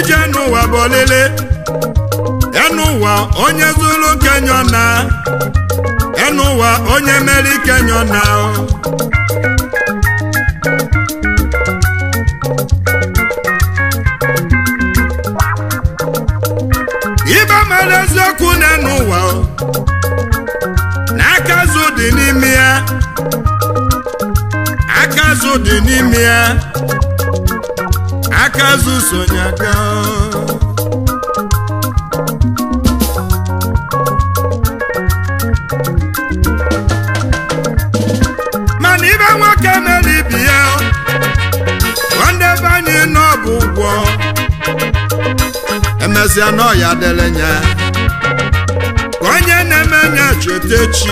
ije n'ụwa bụ olile enụwa onye zuru kenyo na enụwa onye mere kenyo na ibe mere eziokwu na n'ụwa na aka azụ dị n'ime ya aka azụ dị n'ime ya aka azụ sonye aka mana ibe nwoke mere ibi ya nwanne be anyị nọ bụ ụgwọ emesịa na ọya dịrị nya ka onye na-eme nya cheta echi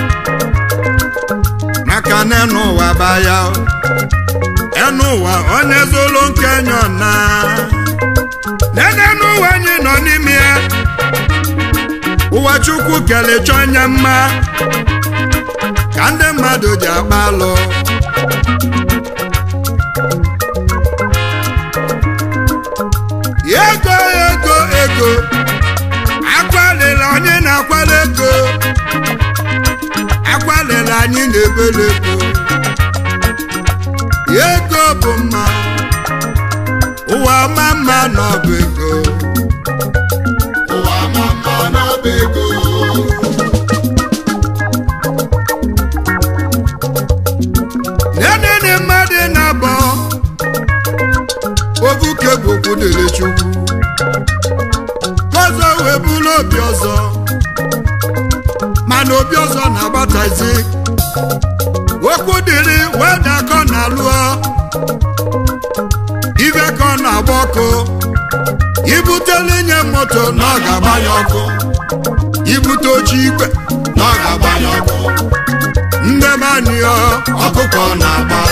maka na enu ụwa baya enu ụwa onye zụlụ nke nyọ na nene n'ụwa anyị nọ n'ime ya ụwa chukwu kelechọ anya mma ka ndị mmadụ ji agba alụ ego ego ego akwalila anyị na-akwala ego akwalila anyị na-ebele ego ego bụ mma ụwa ma mma n'ọbụ ego ụwa ma mma n'ọba ego nenene mmadụ na-abọ obuke bụ okwu dịrị chukwu ọzọ wee bụrụ obi ọzọ mana obi ọzọ na-agbatazi okwu dịrị wee dakọ na lụọ ibe ka ọ na-agba ọkụ ibutele nye moto na ọ ga-agbanye ọkụ ibute oche igwe na ọ ga-agbanye ọkụ ndebanyọ ọkụkọ na-agba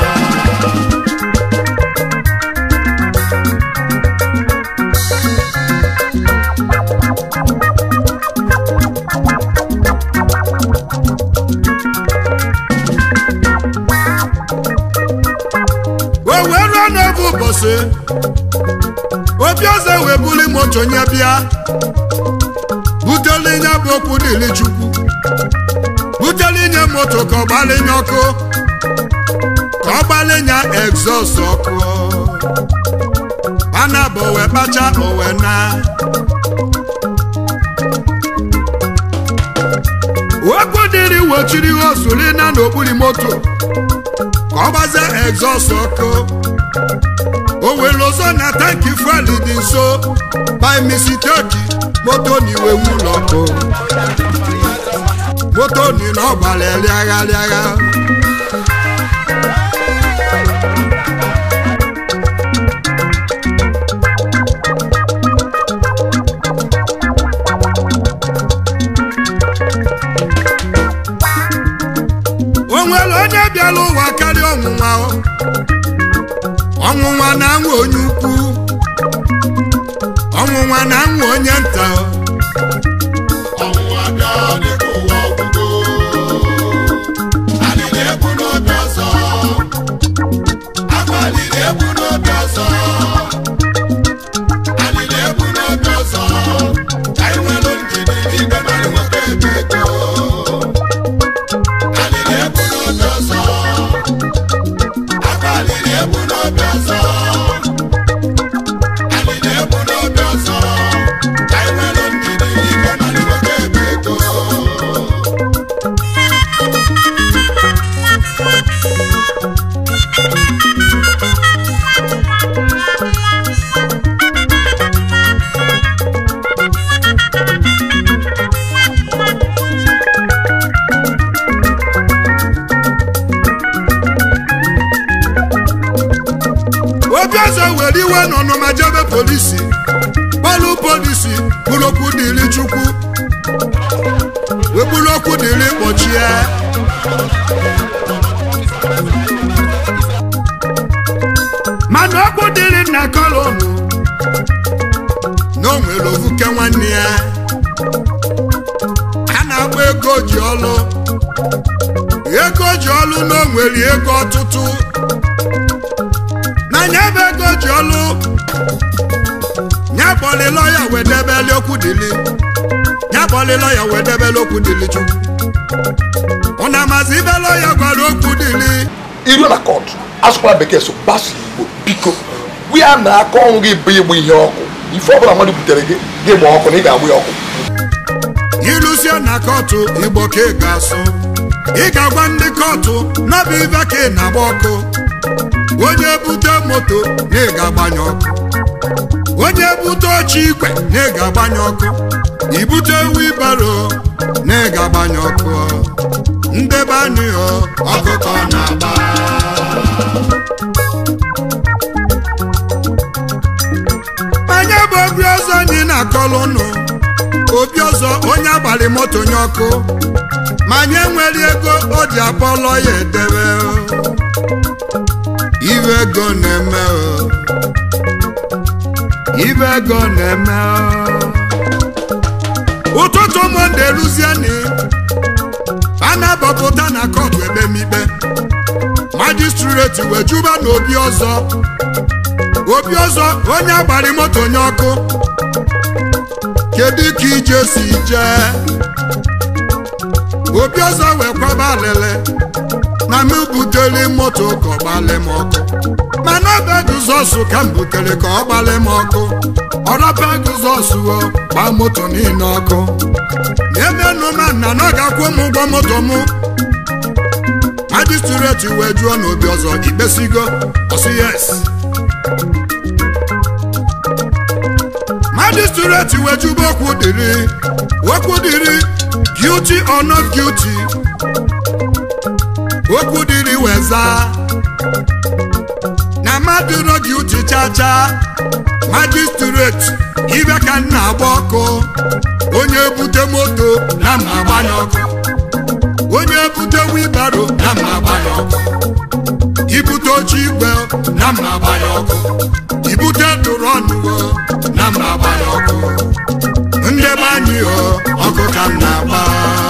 o wee ruo n'oge ụbọchị obi ọzọ wee buli moto nye bịa butele nye bụ okwu dịrị chukwu butele nye moto ka ọ gbalinye ọkụ ka ọ gbalinye egzọst ọkụ ana bụ owe kpacha owe na okwu dịrị wochiri osuri na n'okpuru moto ka ọ gbazie egzọst ọkụ o were ọzọ na tanki fuel dị nso by mistake moto na iwe ụlọ ọkụ moto ni na ọ gbara rịagha rịagha o nwere onye bịara ụwa karịa ọnwụnwa o? ọnwụnwa na-anwụ onye ukwu ọnwụnwa na-anwụ onye nta o. ọnwụnwa bịa dịka ụwa ọgwụgwụ alịla egwu n'obi ọzọ agbalịla egwu n'obi ọzọ alịla egwu n'obi ọzọ ka anyị nwere ndidi n'igwe mmadụ nwoke ebe ego alịla egwu n'obi ọzọ agbalịla egwu n'obi ọzọ alịla egwu n'obi ọzọ ka anyị nwere ndidi n'igwe mmadụ nwoke ebe ego obi ọzọ were iwe n'ọnụma jebe polisi kpọlụ polisi bụrụ okwu dịrị chukwu wee bụrụ okwu dịrị kpọchie mana okwu dịrị nna kolonu na o nwere ovuke nwanne ya a na-agba ego ji ọlụ ego ji ọlụ na o nwere ego ọtụtụ n'anya ebe ego ji ọlụ kpọlị lọya wee debeli okwu dili ya kpọlị lọya wee debeli okwu dili chukwu ụna mazi ibe lọya gwara okwu dili iru na kọt asụkwala bekee so gbaso igbo biko gwa na aka ọnwụ gị bụ ịgba ihe ọkụ ife ọbụla mmadụ butere gị gị gba ọkụ na ị ga-agba ya ọkụ ilusie na kọtụ igbo ka ị ga-asụ ị ga-agwa ndị kọtụ n'ọbụ ibe ka ị na-agba ọkụ onye bute moto na ị ga-agbanye ọkụ onye bute oche igwe na ị ga-agbanye ọkụ ibute wibaro na ị ga-agbanye ọkụ ndebe anyị ọ ọkụkọ na-agba manye bụ obi ọzọ anyị na-akọlụ ụnụ obi ọzọ onye agbalị moto nye ọkụ manye nwere ego o ji akpọlọ ya edebe o. ibe ego na-eme o. ibe ego na-eme o. ụtụtụ monde ruzieni a na-abọpụta na kọtụ ekpemikpe majistreti wee juba na obi ọzọ obi ọzọ onye agbari moto nye ọkụ kedu ka ije si jee obi ọzọ wee kwaba alele na m butere moto ka ọ gbalị m ọkụ mana ọba guzọsụ ka m butere ka ọ gbalị m ọkụ ọrọba guzọsụ o gbaa moto niile ọkụ emenụ ma nna na ọ ga-akwụ m ụgwọ moto m majistreti wee jụọ n'obi ọzọ ikpesigo ọsị yes majistreti wee jụba okwu dịrị okwu dịrị guilty or not guilty okwu dịrị wee zaa na mmadụ nọ guilty chacha majistreti ibe ka m na-agba ọkụ onye bute moto na m agbanye ọkụ onye bute wibaro na m agbanye ọkụ ibute oche igwe na m agbanye ọkụ ibute drọnụ na m agbanye ọkụ ndị be anyị o ọkụ ka m na-agba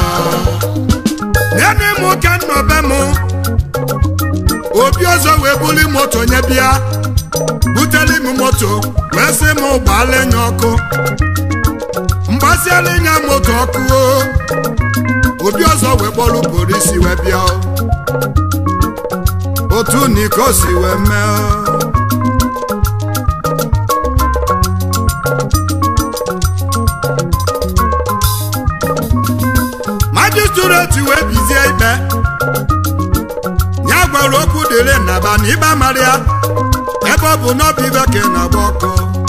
nene m ka m nọbe m obi ọzọ wee buli moto nye bịa buteli m moto wee sị m gbaala nya ọkụ mgbasiala nya moto ọkụ o obi ọzọ wee kpọrọ polisi wee bịa o. otu niko si wee mee o. majistreti wee bizie ikpe ya gwara okwu dịrị nnaba na ịgba mara ya ebe ọ bụ n'ọbụ ibe ka ị na-agba ọkụ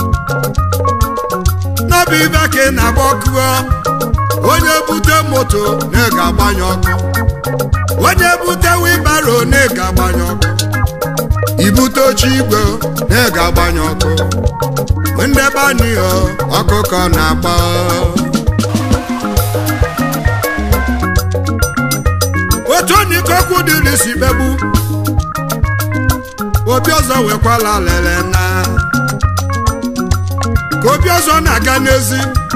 n'ọbụ ibe ka ị na-agba ọkụ o. onye bute moto na ị ga-agbanye ọkụ onye bute wibaro na ị ga-agbanye ọkụ ibute oche igwe na ị ga-agbanye ọkụ ndị be anyị o, ọkụkọ na-agba otu onye ike okwu dịrị si kpegbu obi ọzọ wekwala lele na ka obi ọzọ na-aga n'ezi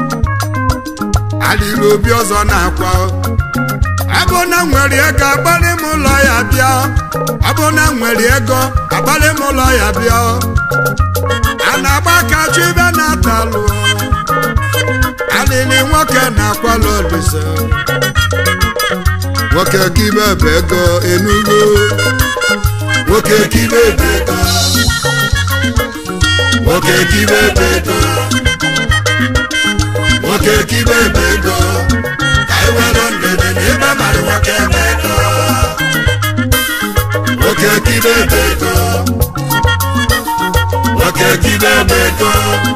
alịrị obi ọzọ na-akwa abụ na nwere ego agbalị m ụlọ ya bịa abụ na nwere ego agbalị m ụlọ ya bịa a na-agba aka chụ ibe na-atalụ alịrị nwoke na-akwala olise nwoke kibe bụ ego enugo nwoke kibe bụ ego nwoke kibe bụ ego nwoke kibe bụ ego ka anyị were ndede na ebe mara nwoke bụ ego nwoke kibe bụ ego nwoke kibe bụ ego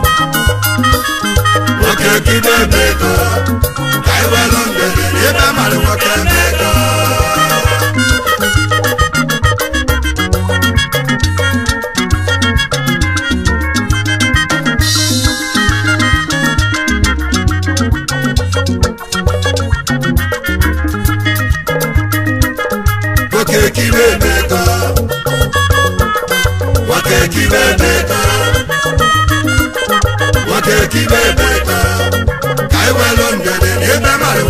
nwoke kibe bụ ego ka anyị were ndede na ebe mara nwoke bụ ego nwoke kibe bụ ego nwoke kibe bụ ego nwoke kibe bụ ego ka anyị welu ndede na ebe mara